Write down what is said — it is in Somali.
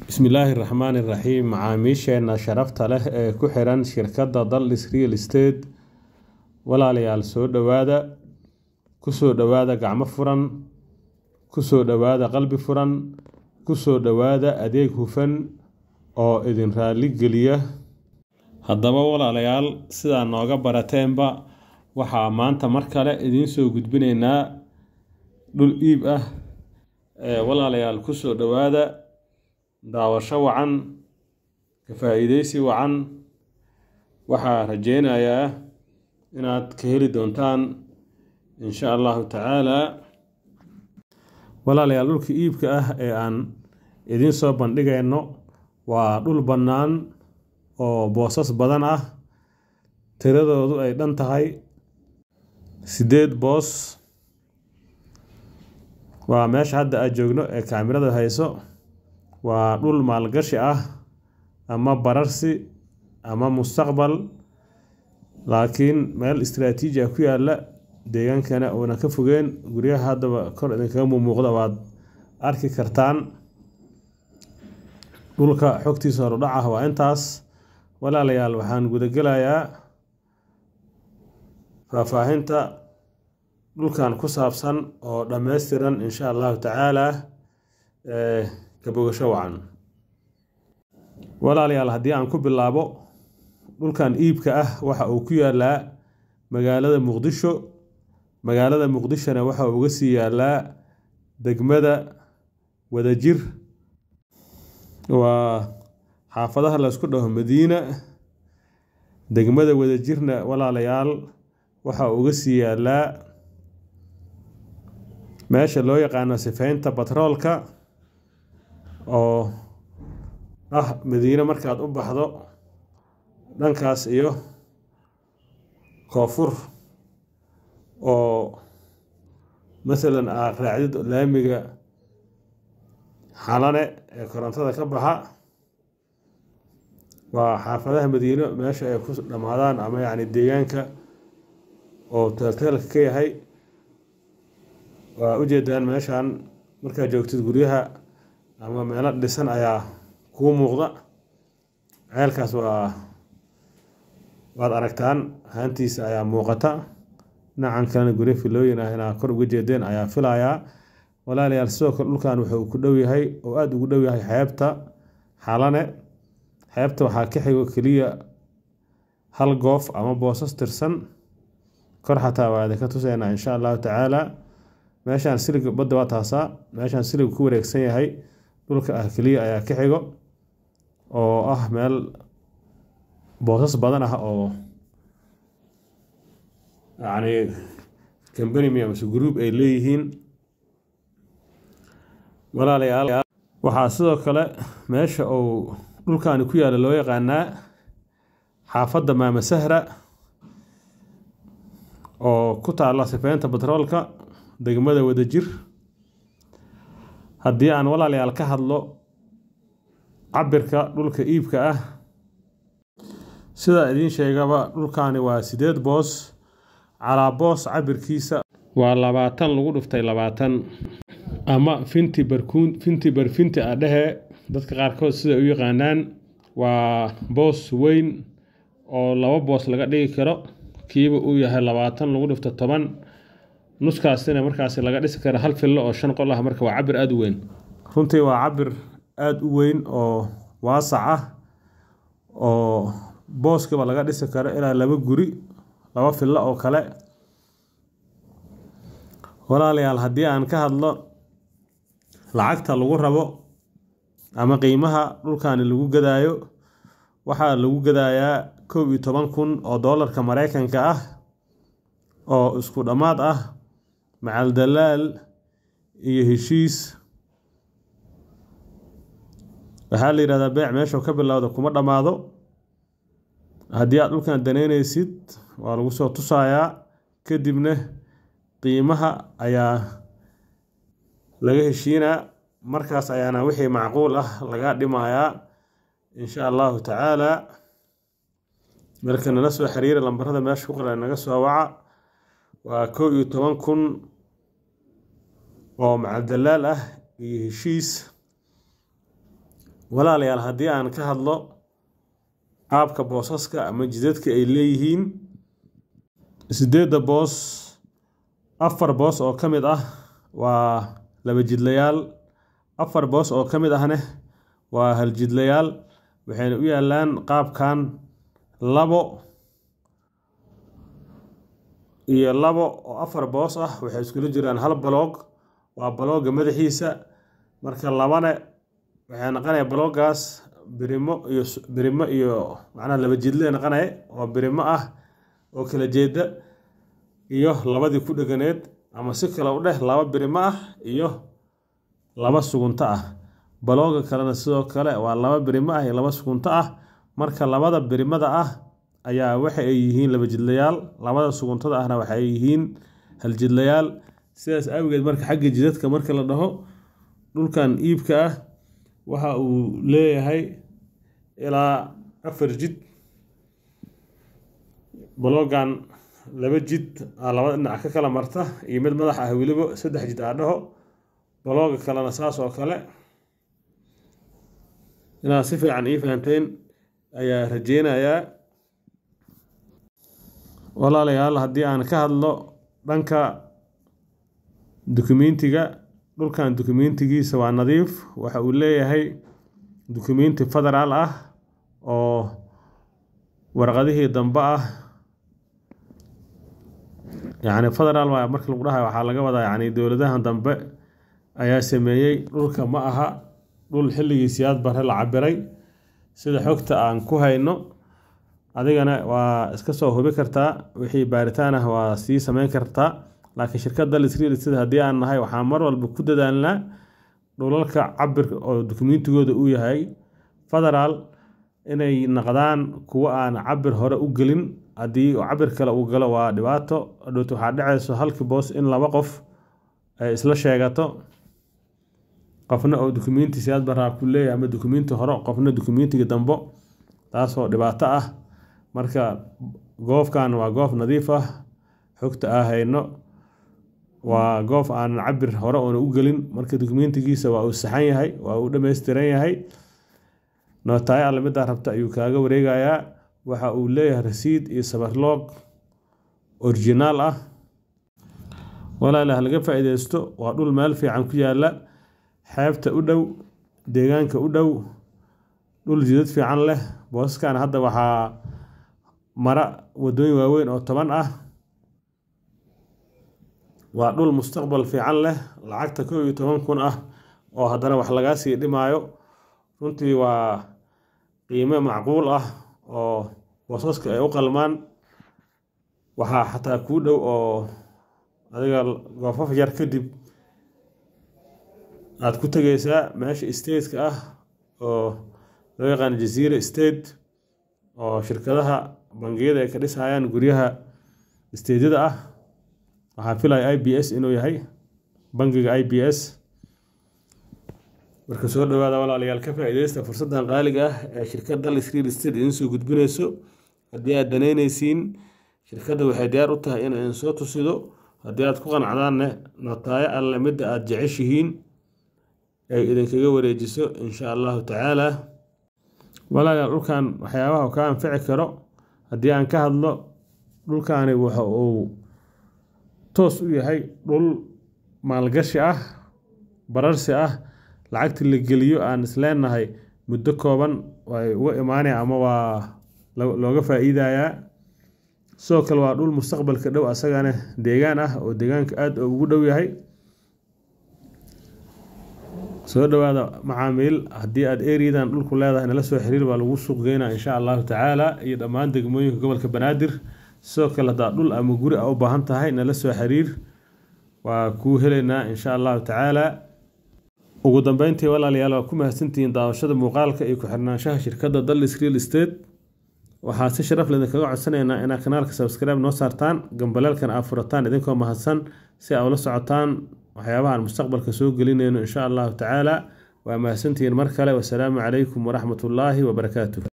Bismillaahi Raxmaani Raxiim Macaamiisheena sharafta leh ee ku xiran shirkadda Dallas Real Estate walaalayaal soo dhowaada ku soo dhowaada gacmo furan ku soo dhowaada qalbi furan ku soo dhowaada adeeg hufan oo idin raali geliya haddaba walaalayaal sidaa nooga barateenba waxaa maanta mar kale idiin soo gudbinaynaa dhul iib ah ee walaalayaal ku soo dhowaada daawasho wacan ka faa'iideysi wacan waxaa rajeynayaa inaad ka heli doontaan insha allahu tacaalaa walaalayaal dhulka iibka ah ee aan idiin soo bandhigayno waa dhul bannaan oo boosas badan ah tiradoodu ay dhan tahay siddeed boos waa meesha hadda aad joogno ee kaamirada hayso waa dhul maalgashi ah ama bararsi ama mustaqbal laakiin meel istiraatiiji ah ku yaalla deegaankana uuna ka fogeen guryaha haddaba kor idinkaga muuqda waad arki kartaan dhulka xogtiisa horudhac ah waa intaas walaalayaal waxaan gudagelayaa faahfaahinta dhulkan ku saabsan oo dhammaystiran insha allahu tacaalaa ka bogasho wacan walaalayaal haddii aan ku bilaabo dhulkan iibka ah waxa uu ku yaalaa magaalada muqdisho magaalada muqdishona waxa uu uga sii yaalaa degmada wadajir waa xaafadaha laysku dhaho madiina degmada wadajirna walaalayaal waxa uu uga sii yaalaa meesha loo yaqaano sifeynta batroolka oo ah madiine markaad u baxdo dhankaas iyo koonfur oo masalan aad raacdid laamiga xalane ee korontada ka baxa waa xaafadaha madiino meesha ay ku dhammaadaan ama yacni deegaanka oo teelteelka ka yahay waa ujeedaan meeshan markaad joogtid guryaha ama meelo dhisan ayaa kuu muuqda ceelkaas waa waad aragtaan haantiisa ayaa muuqata dhinacan kalena guryo filooyin ah inaa kor uga jeedeen ayaa filayaa walaalayaal sidoo kale dhulkan wuxuu ku dhow yahay oo aada ugu dhow yahay xeebta xalane xeebta waxaa ka xigo keliya hal goof ama boosas tirsan kor xataa waa idinka tuseynaa insha allahu tacaala meeshaan silig badda waa taasaa meeshaan silig ku wareegsan yahay dhulka ah keliya ayaa ka xigo oo ah meel boosas badan ah oo yacni combanimi amase group ay leeyihiin walaalayaal waxaa sidoo kale meesha uu dhulkaani ku yaalla loo yaqaanaa xaafadda maama sahra oo ku taalla sifeynta batroolka degmada wadajir haddii aan walaalayaal ka hadlo cabirka dhulka iibka ah sidaa idiin sheegaba dhulkaani waa sideed boos calaa boos cabirkiisa waa labaatan lagu dhuftay labaatan ama finti barkuun finti barfinti a dhehe dadka qaarkood sida u yaqaanaan waa boos weyn oo laba boos laga dhigi karo kiiba uu yahay labaatan lagu dhufto toban nuskaasina markaasi laga dhisi kara hal fillo oo shan qol ah marka waa cabir aada u weyn runtii waa cabir aada u weyn oo waasac ah oo booskiba laga dhisi karo ilaa laba guri laba fillo oo kale walaalayaal haddii aan ka hadlo lacagta lagu rabo ama qiimaha dhulkaani lagu gadaayo waxaa lagu gadayaa kow iyo toban kun oo doolarka mareykanka ah oo isku dhammaad ah macal dalaal iyo heshiis waxaa la yidhahdaa beec meeshuu ka bilowda kuma dhammaado haddii aad dhulkan danaynaysid waa lagu soo tusayaa kadibna qiimaha ayaa laga heshiinaa markaas ayaana wixii macquul ah laga dhimayaa insha allahu tacaalaa marka nala soo xiriira lambarada meesha ku qoran naga soo waca waa kow iyo toban kun oo macaldalaal ah iyo heshiis walaalayaal haddii aan ka hadlo qaabka boosaska ama jidadka ay leeyihiin sideedda boos afar boos oo ka mid ah waa laba jidlayaal afar boos oo ka mid ahne waa hal jidlayaal waxayna u yaalaan qaabkan labo iyo labo oo afar boos ah waxay iskula jiraan hal baloog waa balooga madaxiisa marka labane waxay noqonaya baloogaas birimo iyo birimo iyo macnaha laba jidle noqonaya oo birimo ah oo kala jeeda iyo labadii ku dheganeed ama si kale u dheh laba birimo ah iyo laba sugunto ah balooga kalena sidoo kale waa laba birimo ah iyo laba sugunto ah marka labada birimada ah ayaa waxa ay yihiin laba jidlayaal labada suguntada ahna waxa ay yihiin hal jidlayaal sidaas awgeed marka xagga jidadka marka la dhaho dhulkan iibka ah waxa uu leeyahay ilaa afar jid baloogan laba jid aa labada dhinac ka kala marta iyo mid madax ah weliba saddex jid aa dhaho balooga kalena saas oo kale inaad si fiican ii fahanteen ayaa rajeynayaa walaalayaal haddii aan ka hadlo dhanka dukumentiga dhulkan dukumentigiisa waa nadiif waxa uu leeyahay dukumenti federaal ah oo warqadihii dambe ah yacni federaal waa marka lagu dhahayo waxaa laga wadaa yacni dowladahan dambe ayaa sameeyey dhulka ma aha dhul xilligii siyaad bare la cabiray sida xogta aan ku hayno adigana waa iska soo hubi kartaa wixii baaritaan ah waa sii sameyn kartaa laakiin shirkadda lisreal sida haddii aan nahay waxaan mar walba ku dadaalnaa dhulalka cabir oo dukumentigooda uu yahay federaal inay naqdaan kuwo aan cabir hore u gelin haddii cabir kale uu galo waa dhibaato dhowt waxaa dhacayso halkii boos in laba qof ay isla sheegato qofna oo dukumenti siyaad baraa ku leeyahay ama dukumenti hore qofna dukumentiga dambo taasoo dhibaato ah marka goofkan waa goof nadiif ah xogta aa hayno waa goof aan cabir hore oona u gelin marka dukumentigiisa waa uu saxan yahay waa uu dhammaystiran yahay nootaayo alle middaa rabta ayuu kaaga wareegayaa waxa uu leeyahay rasiid iyo sabarloog originaal ah walaala halaga faa-iideysto waa dhul meel fiican ku yaala xeebta u dhow deegaanka u dhow dhul jidad fiican leh boosaskan hadda waxaa mara wadooyin waaweyn oo toban ah waa dhul mustaqbal fiican leh lacagta kow iyo toban kun ah oo haddana wax lagaa sii dhimaayo runtii waa qiime macquul ah oo boosaska ay u qalmaan waxaa xataa kuu dhow oo adiga goofaf yar kadib aada ku tegeysaa meesha stateka ah oo loo yaqaano jaziira state oo shirkadaha bangiyada ay ka dhisayaan guryaha stedada ah waxaa filaya i b s inuu yahay bangiga i b s marka soo dhawaada walaalayaal ka faa-ideysta fursaddan qaaliga ah ee shirkadda lisreal state idin soo gudbinayso haddii aad danaynaysiin shirkadda waxay diyaar u tahay in idin soo tusido haddii aad ku qanacdaanne notaayo alle midda aada jeceshihiin ay idinkaga wareejiso insha allahu tacaala walaalayaal dhulkan waxyaabaha uu ka anfici karo haddii aan ka hadlo dhulkaani waxa uu toos u yahay dhul maalgashi ah bararsi ah lacagta la geliyo aan isleenahay muddo kooban way uga imaanaya ama waa looga faa-iidayaa sidoo kale waa dhul mustaqbalka dhow asagana deegaan ah oo deegaanka aada ugu dhow yahay soo dhawaada macaamiil haddii aad eriyadan dhulku leedahay nala soo xiriir baa lagu suuq geynaa insha allahu tacaala iyo dhammaan degmooyinka gobolka banaadir sidoo kale haddaad dhul ama guri a u baahan tahay nala soo xiriir waa kuu helaynaa insha allahu tacaala ugu dambeyntii walaalayaal waa ku mahadsantihiin daawashada muuqaalka iyo ku-xirnaanshaha shirkadda dallis real estate waxaa si sharaf leh kaga codsanaynaa inaad kanaalka subscribe noo saartaan gambaleelkan aad furataan idinkoo mahadsan si aa ula socotaan waxyaabaha aan mustaqbalka soo gelinayno insha allahu tacaala waa mahadsantihiin mar kale wasalaamu calaykum waraxmat ullaahi wabarakaatu